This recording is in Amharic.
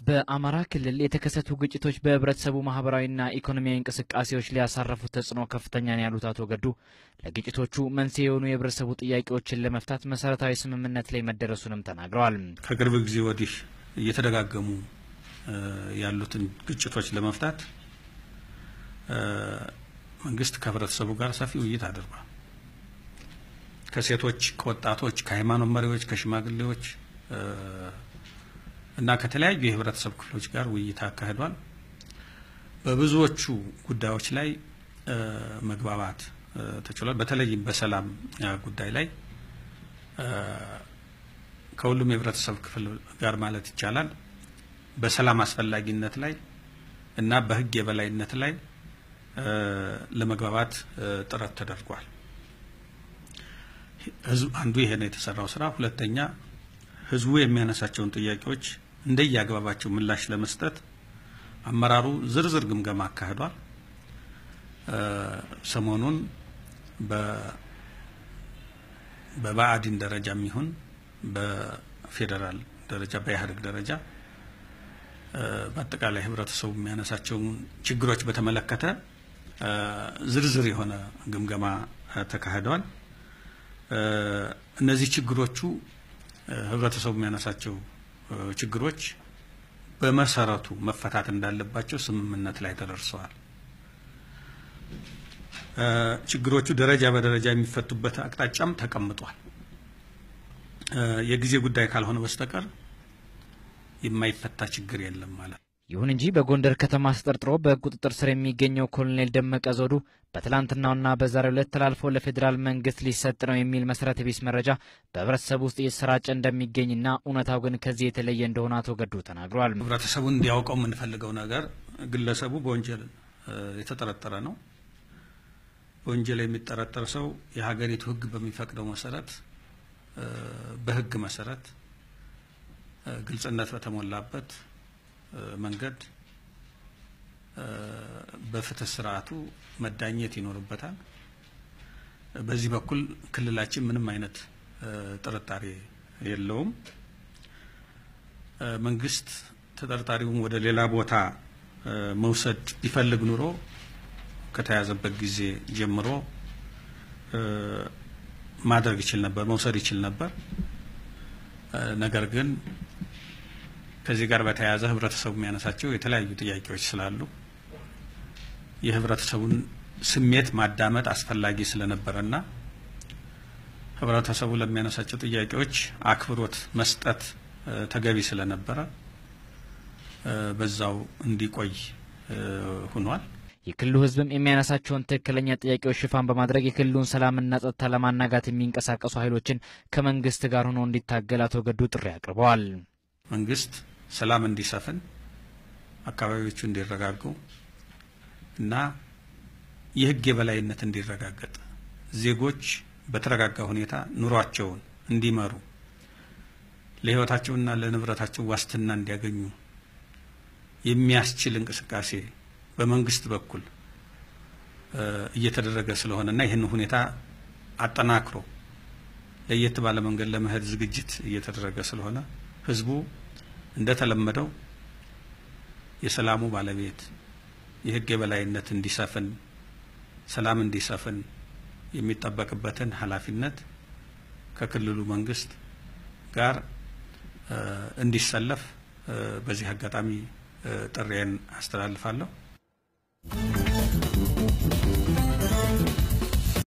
በአማራ ክልል የተከሰቱ ግጭቶች በህብረተሰቡ ማህበራዊና ኢኮኖሚያዊ እንቅስቃሴዎች ሊያሳረፉት ተጽዕኖ ከፍተኛ ነው ያሉት አቶ ገዱ ለግጭቶቹ መንስኤ የሆኑ የህብረተሰቡ ጥያቄዎችን ለመፍታት መሰረታዊ ስምምነት ላይ መደረሱንም ተናግረዋል። ከቅርብ ጊዜ ወዲህ እየተደጋገሙ ያሉትን ግጭቶች ለመፍታት መንግስት ከህብረተሰቡ ጋር ሰፊ ውይይት አድርጓል። ከሴቶች፣ ከወጣቶች፣ ከሃይማኖት መሪዎች፣ ከሽማግሌዎች እና ከተለያዩ የህብረተሰብ ክፍሎች ጋር ውይይት አካሂዷል። በብዙዎቹ ጉዳዮች ላይ መግባባት ተችሏል። በተለይም በሰላም ጉዳይ ላይ ከሁሉም የህብረተሰብ ክፍል ጋር ማለት ይቻላል በሰላም አስፈላጊነት ላይ እና በህግ የበላይነት ላይ ለመግባባት ጥረት ተደርጓል። አንዱ ይሄ ነው የተሰራው ስራ። ሁለተኛ ህዝቡ የሚያነሳቸውን ጥያቄዎች እንደየአግባባቸው ምላሽ ለመስጠት አመራሩ ዝርዝር ግምገማ አካሂዷል። ሰሞኑን በብአዴን ደረጃም ይሁን በፌዴራል ደረጃ በኢህአዴግ ደረጃ በአጠቃላይ ህብረተሰቡ የሚያነሳቸውን ችግሮች በተመለከተ ዝርዝር የሆነ ግምገማ ተካሂደዋል። እነዚህ ችግሮቹ ህብረተሰቡ የሚያነሳቸው ችግሮች በመሰረቱ መፈታት እንዳለባቸው ስምምነት ላይ ተደርሰዋል። ችግሮቹ ደረጃ በደረጃ የሚፈቱበት አቅጣጫም ተቀምጧል። የጊዜ ጉዳይ ካልሆነ በስተቀር የማይፈታ ችግር የለም ማለት ነው። ይሁን እንጂ በጎንደር ከተማ ተጠርጥሮ በቁጥጥር ስር የሚገኘው ኮሎኔል ደመቀ ዘውዱ በትላንትናውና በዛሬው ዕለት ተላልፎ ለፌዴራል መንግስት ሊሰጥ ነው የሚል መሰረተ ቢስ መረጃ በህብረተሰቡ ውስጥ እየተሰራጨ እንደሚገኝና እውነታው ግን ከዚህ የተለየ እንደሆነ አቶ ገዱ ተናግረዋል። ህብረተሰቡ እንዲያውቀው የምንፈልገው ነገር ግለሰቡ በወንጀል የተጠረጠረ ነው። በወንጀል የሚጠረጠር ሰው የሀገሪቱ ህግ በሚፈቅደው መሰረት በህግ መሰረት ግልጽነት በተሞላበት መንገድ በፍትህ ስርዓቱ መዳኘት ይኖርበታል። በዚህ በኩል ክልላችን ምንም አይነት ጥርጣሬ የለውም። መንግስት ተጠርጣሪውን ወደ ሌላ ቦታ መውሰድ ቢፈልግ ኑሮ ከተያዘበት ጊዜ ጀምሮ ማድረግ ይችል ነበር፣ መውሰድ ይችል ነበር። ነገር ግን ከዚህ ጋር በተያያዘ ህብረተሰቡ የሚያነሳቸው የተለያዩ ጥያቄዎች ስላሉ የህብረተሰቡን ስሜት ማዳመጥ አስፈላጊ ስለነበረና ህብረተሰቡ ለሚያነሳቸው ጥያቄዎች አክብሮት መስጠት ተገቢ ስለነበረ በዛው እንዲቆይ ሆኗል። የክልሉ ህዝብም የሚያነሳቸውን ትክክለኛ ጥያቄዎች ሽፋን በማድረግ የክልሉን ሰላምና ጸጥታ ለማናጋት የሚንቀሳቀሱ ኃይሎችን ከመንግስት ጋር ሆኖ እንዲታገል አቶ ገዱ ጥሪ አቅርበዋል። መንግስት ሰላም እንዲሰፍን፣ አካባቢዎቹ እንዲረጋጉ እና የህግ የበላይነት እንዲረጋገጥ ዜጎች በተረጋጋ ሁኔታ ኑሯቸውን እንዲመሩ ለህይወታቸውና ለንብረታቸው ዋስትና እንዲያገኙ የሚያስችል እንቅስቃሴ በመንግስት በኩል እየተደረገ ስለሆነና ይህን ሁኔታ አጠናክሮ ለየት ባለ መንገድ ለመሄድ ዝግጅት እየተደረገ ስለሆነ ህዝቡ እንደተለመደው የሰላሙ ባለቤት የህግ የበላይነት እንዲሰፍን፣ ሰላም እንዲሰፍን የሚጠበቅበትን ኃላፊነት ከክልሉ መንግስት ጋር እንዲሰለፍ በዚህ አጋጣሚ ጥሪዬን አስተላልፋለሁ።